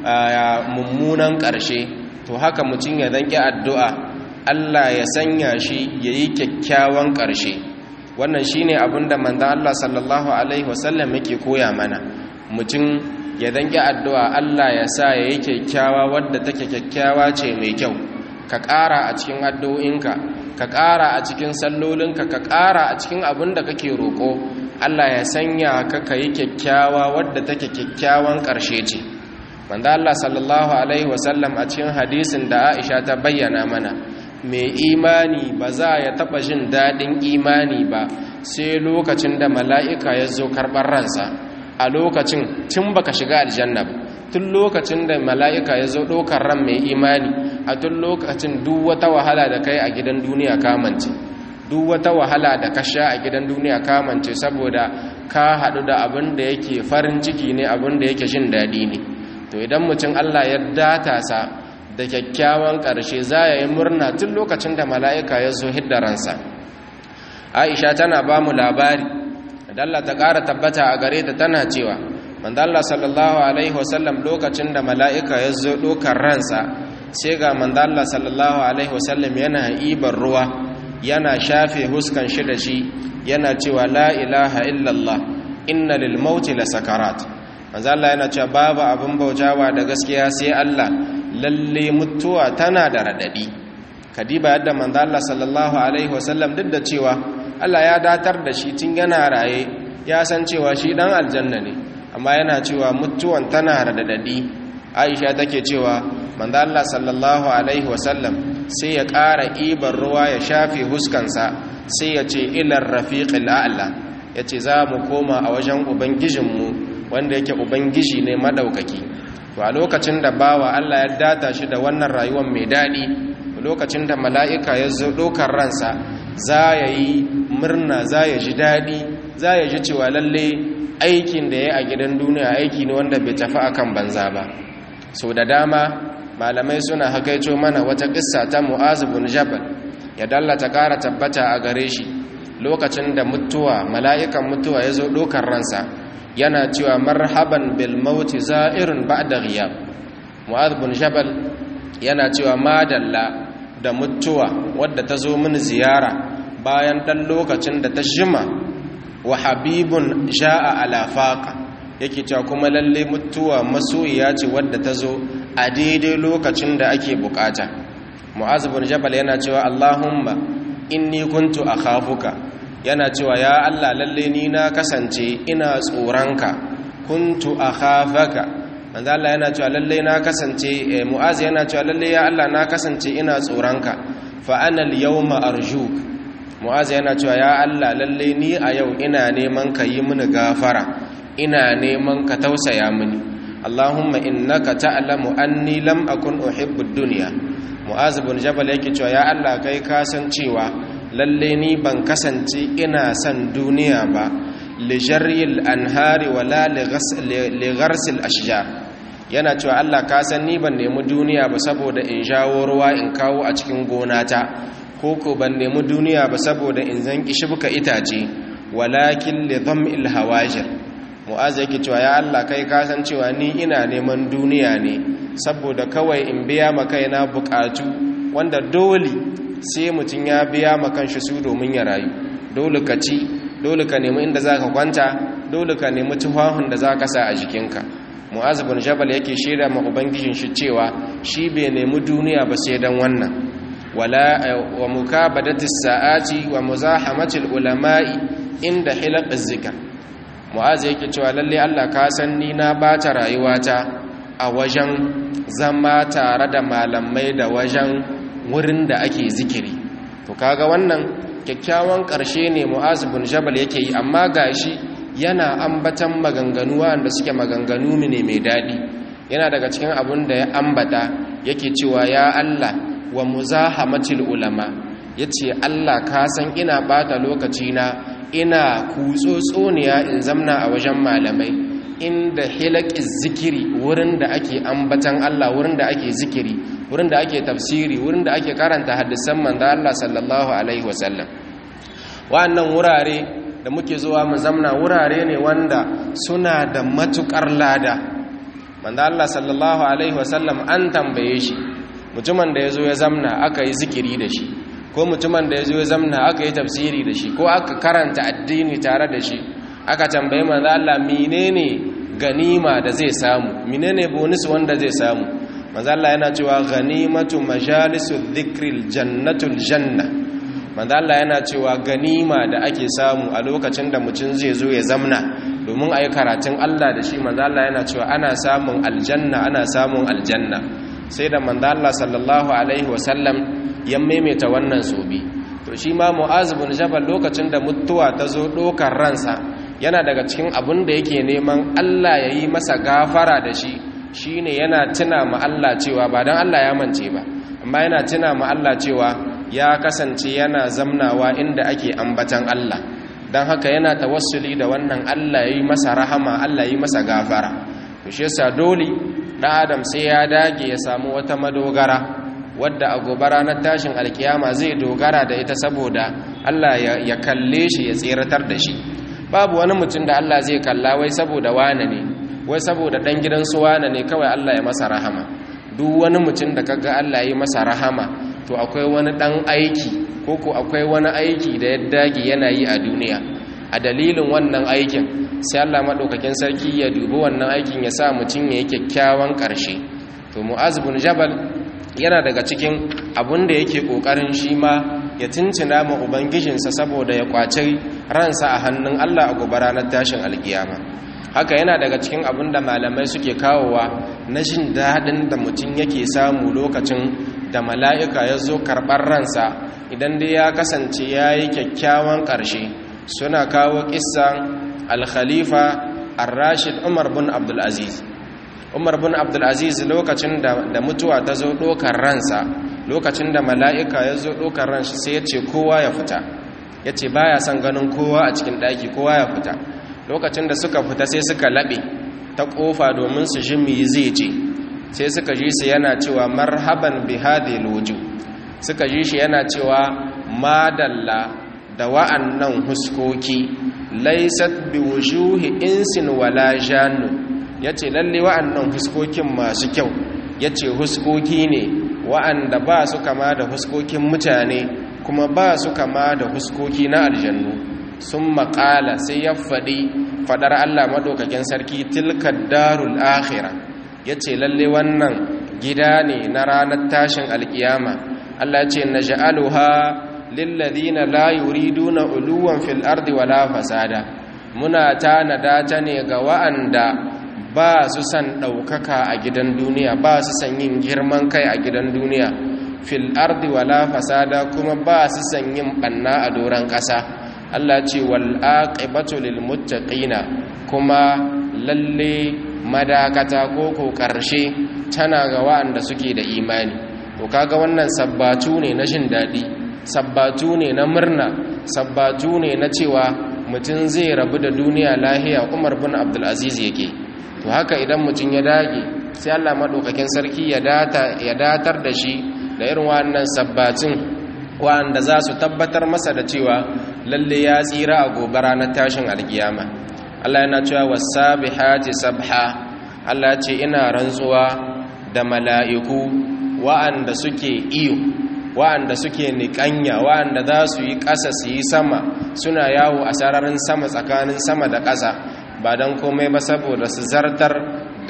mummunan ƙarshe to haka mutum ya zanki addu'a Allah ya sanya shi ya yi kyakkyawan ƙarshe wannan shi ne abinda manzan Allah sallallahu Alaihi wasallam yake koya mana mutum ya zanki addu'a Allah ya sa ya yi kyakkyawa wadda take kyakkyawa ce mai kyau ka ƙara a cikin addu'inka ka ƙara a cikin sallolinka ka ƙara a cikin abin da kake roƙo Allah ya sanya ka ka yi kyakkyawa wadda take kyakkyawan ƙarshe ce manzo Allah sallallahu alaihi wasallam a cikin hadisin da Aisha ta bayyana mana mai imani ba za ya taɓa jin daɗin imani ba sai lokacin da mala'ika ya zo karɓar ransa a lokacin tun baka shiga aljanna ba tun lokacin da mala'ika ya zo ɗaukar ran mai imani a tun lokacin duk wata wahala da kai a gidan duniya kamance duk wata wahala da ka sha a gidan duniya kamance saboda ka haɗu da abin da yake farin ciki ne abin da yake jin daɗi ne to idan mutum allah ya data sa da kyakkyawan ƙarshe za ya yi murna tun lokacin da mala'ika ya zo hidda ransa aisha tana ba mu labari dalla ta ƙara tabbata a gare ta tana cewa mandalla sallallahu alaihi wasallam lokacin da mala'ika ya zo ɗokar ransa sai ga mandalla sallallahu alaihi wasallam yana ibar ruwa yana shafe huskan shi da shi yana cewa la ilaha illallah inna lil mauti la sakarat manzalla yana cewa babu abin bautawa da gaskiya sai Allah lalle mutuwa tana da radadi kadiba yadda manzalla sallallahu alaihi wasallam duk da cewa Allah ya datar da shi tun yana raye ya san cewa shi dan aljanna ne amma yana cewa mutuwan tana radadi Aisha take cewa manzo Allah sallallahu alaihi wasallam sai ya ƙara ibar ruwa ya shafe huskansa sai ya ce ilar rafiqil a'la yace za mu koma a wajen ubangijinmu wanda yake ubangiji ne madaukaki to a lokacin da bawa Allah ya data shi da wannan rayuwar mai dadi lokacin da mala'ika ya zo dokar ransa za ya yi murna za ya ji dadi za ya ji cewa lalle aikin da ya a gidan duniya aiki ne wanda bai tafi akan banza ba so da dama malamai suna hakaito mana wata kissa ta mu'az bin jabal ya dallata ƙara tabbata a gare shi lokacin da mutuwa mala'ikan mutuwa ya zo ɗaukar ransa yana cewa marhaban bil mauti za'irun ba'da ghiyab mu'az bin jabal yana cewa madalla da mutuwa wadda ta zo mini ziyara bayan ɗan lokacin da ta jima wa habibun ja'a ala faqa yake cewa kuma lalle mutuwa masoyiya ce wadda ta zo a daidai lokacin da ake bukata mu'az bin jabal yana cewa allahumma inni kuntu akhafuka yana cewa ya allah lalle ni na kasance ina tsoranka kuntu akhafaka manzo allah yana cewa lalle na kasance mu'az yana cewa lalle ya allah na kasance ina tsoranka fa ana al-yawma arjuk mu'az yana cewa ya allah lalle ni a yau ina neman ka yi mini gafara ina neman ka tausaya mini Allahumma innaka ta'lamu anni lam akun uhibbu ad-dunya Mu'az bin Jabal yake cewa ya Allah kai ka san cewa lalle ni ban kasance ina san duniya ba li jarril anhari wala li gharsil ashjar yana cewa Allah ka san ni ban nemi duniya ba saboda in jawo ruwa in kawo a cikin gonata ko ko ban nemi duniya ba saboda in zan kishibka itace walakin li dham'il hawajir mu'az yake cewa ya Allah kai ka san cewa ni ina neman duniya ne saboda kawai in biya ma kaina bukatu wanda dole sai mutum ya biya ma kanshi su domin ya rayu dole ka ci dole ka nemi inda zaka kwanta dole ka nemi tufafin da zaka sa a jikinka mu'az bin jabal yake shaida ma ubangijin shi cewa shi bai nemi duniya ba sai dan wannan wala wa mukabadati sa'ati wa muzahamati ulama'i inda hilaq zikr mu'az yake cewa lalle Allah ka san ni na bata rayuwata a wajen zama tare da malamai da wajen wurin da ake zikiri to kaga wannan kyakkyawan ƙarshe ne mu'az bin jabal yake yi amma gashi yana ambatan maganganu wanda suke maganganu ne mai daɗi yana daga cikin abin da ya ambata yake cewa ya Allah wa muzahamatil ulama yace Allah ka san ina bata lokaci na ina kutsotsoniya in zamna a wajen malamai inda hilakiz zikiri wurin da ake ambatan Allah wurin da ake zikiri wurin da ake tafsiri wurin da ake karanta hadisan manzo Allah sallallahu alaihi wasallam wa'annan wurare da muke zuwa mu zamna wurare ne wanda suna da matukar lada manzo Allah sallallahu alaihi wasallam an tambaye shi mutumin da yazo ya zamna aka yi zikiri da shi ko mutumin da yazo ya zamna aka yi tafsiri da shi ko aka karanta addini tare da shi aka tambaye manzo Allah menene ganima da zai samu menene bonus wanda zai samu manzo Allah yana cewa ganimatu majalisu dhikril jannatul janna manzo Allah yana cewa ganima da ake samu a lokacin da mutum zai zo ya zamna domin ayi karatun Allah da shi manzo Allah yana cewa ana samun aljanna ana samun aljanna sai da manzo Allah sallallahu alaihi wasallam ya maimaita wannan sobi to shi ma Mu'az bin Jabal lokacin da mutuwa ta zo dokar ransa yana daga cikin abin da yake neman Allah ya yi masa gafara da shi shine yana tuna ma Allah cewa ba don Allah ya mance ba amma yana tuna ma Allah cewa ya kasance yana zamnawa inda ake ambatan Allah don haka yana tawassuli da wannan Allah ya yi masa rahama Allah ya yi masa gafara to shi yasa dole ɗan adam sai ya dage ya samu wata madogara wadda a gobe ranar tashin alkiyama zai dogara da ita saboda Allah ya kalle shi ya tseratar da shi babu wani mutum da Allah zai kalla wai saboda wane ne wai saboda dan gidan su wane ne kawai Allah ya masa rahama duk wani mutum da kaga Allah ya masa rahama to akwai wani dan aiki ko ko akwai wani aiki da ya dage yana yi a duniya a dalilin wannan aikin sai Allah madaukakin sarki ya dubi wannan aikin ya sa mutum ya yi kyakkyawan karshe to Mu'az bin Jabal yana daga cikin abun da yake kokarin shi ma ya tuntuna ma ubangijinsa saboda ya kwaci ransa a hannun Allah a gobe ranar tashin alkiyama haka yana daga cikin abin da malamai suke kawowa na jin daɗin da mutum yake samu lokacin da mala'ika ya zo karɓar ransa idan dai ya kasance ya yi kyakkyawan ƙarshe suna kawo ƙisan alkhalifa ar-rashid umar bin abdulaziz umar bin abdulaziz lokacin da mutuwa ta zo ɗokar ransa lokacin da mala'ika ya zo ɗokar ransa sai ya ce kowa ya fita ya ce ba ya son ganin kowa a cikin ɗaki kowa ya fita lokacin da suka fita sai suka laɓe ta ƙofa domin su ji mi zai ce sai suka ji su yana cewa marhaban bi hadhihi alwujuh suka ji shi yana cewa madalla da wa'annan huskoki laysat bi wujuhi insin wala jannu yace lalle wa'annan huskokin masu kyau yace huskoki ne wa'anda ba su kama da huskokin mutane kuma ba su kama da huskoki na aljannu sun maƙala sai ya faɗi faɗar Allah maɗaukakin sarki tilka darul akhira ya ce lalle wannan gida ne na ranar tashin alkiyama Allah ce na ja'aluha lilladina la yuriduna uluwan fil ardi wala fasada muna tanada ta ne ga wa'anda ba su san ɗaukaka a gidan duniya ba su san yin girman kai a gidan duniya fil ardi wala fasada kuma ba su san yin ɓanna a doron ƙasa Allah ce wal aqibatu lil muttaqina kuma lalle madakata ko ko karshe tana ga wa'anda suke da imani to kaga wannan sabbatu ne na jin dadi sabbatu ne na murna sabbatu ne na cewa mutum zai rabu da duniya lahiya Umar bin Abdul Aziz yake to haka idan mutum ya dage sai Allah madaukakin sarki ya data ya datar da shi da irin wannan sabbatin wanda za su tabbatar masa da cewa lalle ya tsira a gobe ranar tashin alkiyama Allah yana cewa wasabihati sabha Allah ce ina rantsuwa da mala'iku wa'anda suke iyo wa'anda suke niƙanya wa'anda za su yi ƙasa su yi sama suna yawo a sararin sama tsakanin sama da ƙasa ba don komai ba saboda su zartar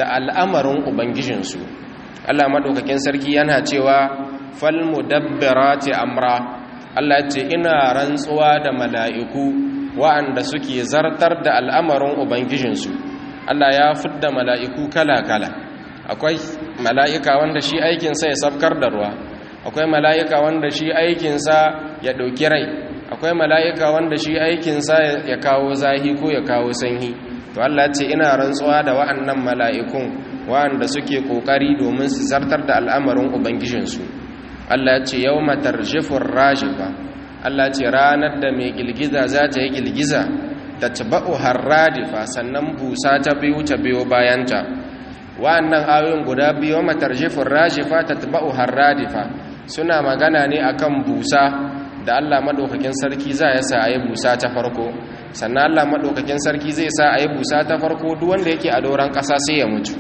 da al'amarin ubangijinsu Allah madaukakin sarki yana cewa fal mudabbirati amra Allah ce ina rantsuwa da mala'iku wa'anda suke zartar da al'amarin ubangijinsu Allah ya fidda mala'iku kala-kala akwai mala'ika wanda shi aikinsa ya sabkar da ruwa akwai mala'ika wanda shi aikinsa ya ɗauki rai akwai mala'ika wanda shi aikinsa ya kawo zahi ko ya kawo sanyi to Allah ce ina rantsuwa da wa'annan mala'ikun wa'anda suke ƙoƙari domin su zartar da al'amarin ubangijinsu Allah ce yau matar jifin rajifa Allah ce ranar da mai girgiza za ta yi girgiza ta taba'u harradifa sannan busa ta biyu ta biyo bayanta wa'annan ayoyin guda biyu matar jifin rajifa ta taba'u harradifa suna magana ne akan busa da Allah maɗaukakin sarki za ya sa a yi busa ta farko sannan Allah maɗaukakin sarki zai sa a yi busa ta farko duk wanda yake a doron ƙasa sai ya mutu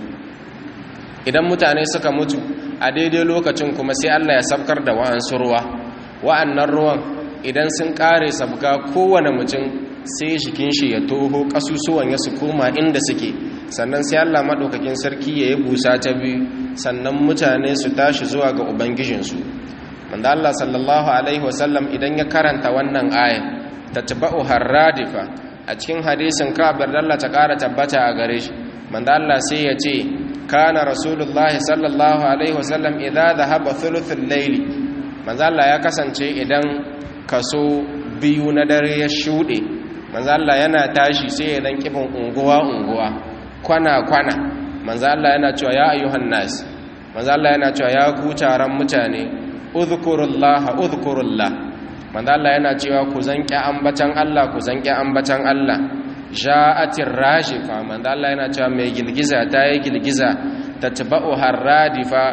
idan mutane suka mutu a daidai lokacin kuma sai Allah ya sabkar da wa'ansu ruwa wa'annan ruwan idan sun ƙare sabga kowane mutum sai jikin shi ya toho ƙasusuwan ya su koma inda suke sannan sai Allah maɗaukakin sarki ya yi busa ta biyu sannan mutane su tashi zuwa ga ubangijinsu wanda Allah sallallahu alaihi wasallam idan ya karanta wannan aya tatba'u harradifa a cikin hadisin Ka'ab Allah ta ƙara tabbata a gare shi manzo Allah sai ya ce kana rasulullahi sallallahu alaihi wasallam idza dhahaba thuluthul layli manzo Allah ya kasance idan kaso biyu na dare ya shude manzo Allah yana tashi sai ya dan kifin unguwa unguwa kwana kwana manzo Allah yana cewa ya ayyuhan nas manzo Allah yana cewa ya ku taron mutane udhkurullaha udhkurullah manzo Allah yana cewa ku zanki ambatan Allah ku zanki ambatan Allah ja'atir rajifa manzo Allah yana cewa mai gilgiza ta yi gilgiza tatba'u harradifa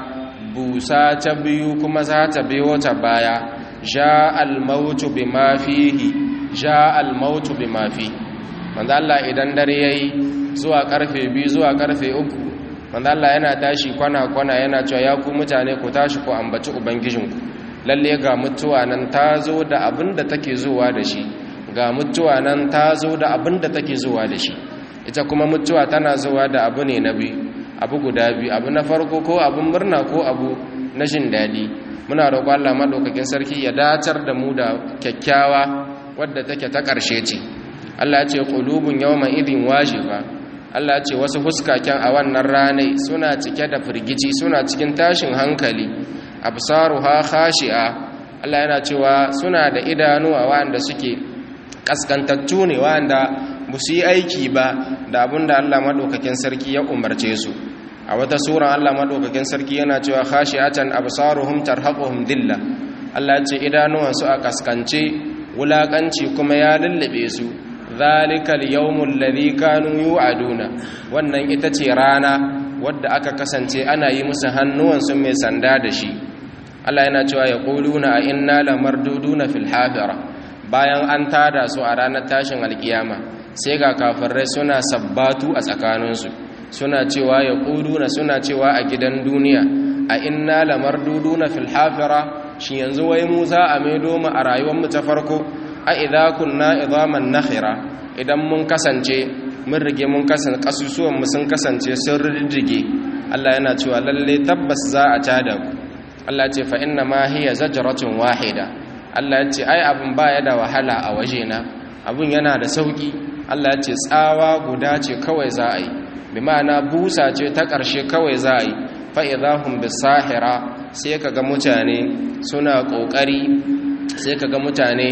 busa ta biyu kuma za ta biyo ta baya ja'al mautu bima fihi ja'al mautu bima fi manzo Allah idan dare yayi zuwa karfe 2 zuwa karfe 3 manzo Allah yana tashi kwana kwana yana cewa ya ku mutane ku tashi ku ambaci ubangijinku lalle ga mutuwa nan ta zo da abin da take zuwa da shi ga mutuwa nan ta zo da abin da take zuwa da shi ita kuma mutuwa tana zuwa da abu ne na biyu abu guda biyu abu na farko ko abin murna ko abu na jin daɗi muna roƙon Allah madaukakin sarki ya dacar da mu da kyakkyawa wadda take ta ƙarshe ce Allah ya ce qulubun yawma idin wajiba Allah ya ce wasu fuskaken a wannan ranai suna cike da firgici suna cikin tashin hankali absaruha khashi'a Allah yana cewa suna da idanuwa wanda suke kaskantattu ne wanda ba su yi aiki ba da abinda Allah madaukakin sarki ya umarce su a wata sura Allah madaukakin sarki yana cewa khashi'atan absaruhum tarhaquhum dilla Allah ya ce idanuwan su a kaskance wulakanci kuma ya lullube su zalikal yawmul ladhi kanu yu'aduna wannan ita ce rana wadda aka kasance ana yi musu hannuwan su mai sanda da shi Allah yana cewa ya quluna a inna lamarduduna fil hafira bayan an tada su a ranar tashin alkiyama sai ga kafirai suna sabbatu a tsakaninsu suna cewa ya quluna suna cewa a gidan duniya a inna lamarduduna fil hafira shi yanzu wai mu za a maido mu a rayuwar mu ta farko a idza kunna idaman nakhira idan mun kasance mun rige mun kasance kasusuwan mu sun kasance sun riddige Allah yana cewa lalle tabbas za a tada ku Allah ce fa inna ma hiya zajratun wahida Allah ya ce ai abun baya da wahala a wajena abun yana da sauki Allah ya ce tsawa guda ce kawai za a yi bi ma'ana busa ce ta ƙarshe kawai za a yi fa idahum bisahira sai kaga mutane suna ƙoƙari sai kaga mutane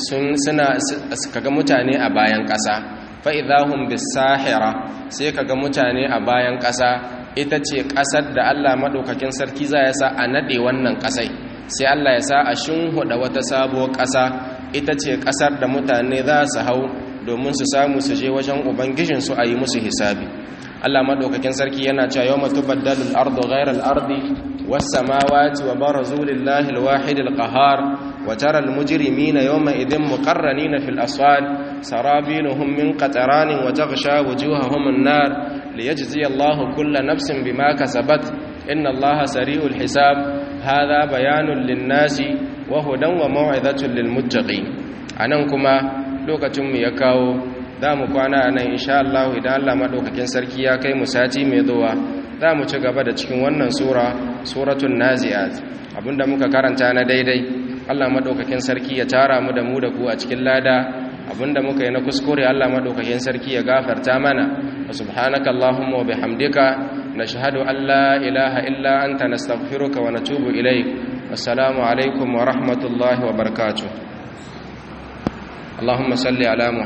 suna kaga mutane a bayan ƙasa fa idahum bisahira sai kaga mutane a bayan ƙasa ita ce ƙasar da Allah maɗaukakin sarki za ya sa a naɗe wannan ƙasai sai Allah ya sa a shinhuɗa wata sabuwar ƙasa ita ce ƙasar da mutane za su hau domin su samu su je wajen ubangijinsu a yi musu hisabi Allah maɗaukakin sarki yana cewa yau matu baddalul ardu ghairar ardi wasu samawati wa barazu lillahi alwahid alqahar wa tara almujrimina yawma idin muqarranina fil aswad sarabiluhum min qataranin wa taghsha wujuhahum an-nar liyajzi Allahu kulla nafsin bima kasabat inna Allaha sari'ul hisab hadha bayanun lin-nasi wa hudan wa maw'izatun lil-muttaqin anan kuma lokacin mu ya kawo za mu kwana a nan insha Allah idan Allah maɗaukakin sarki ya kai mu sati mai zuwa za mu ci gaba da cikin wannan sura suratun nazi'at abinda muka karanta na daidai Allah maɗaukakin sarki ya tara mu da mu da ku a cikin lada abinda muka yi na kuskure Allah maɗaukakin sarki ya gafarta mana wa subhanaka Allahumma wa bihamdika nashhadu an la ilaha illa anta nastaghfiruka wa natubu ilayk assalamu alaikum wa rahmatullahi wa barakatuh اللهم صل على محمد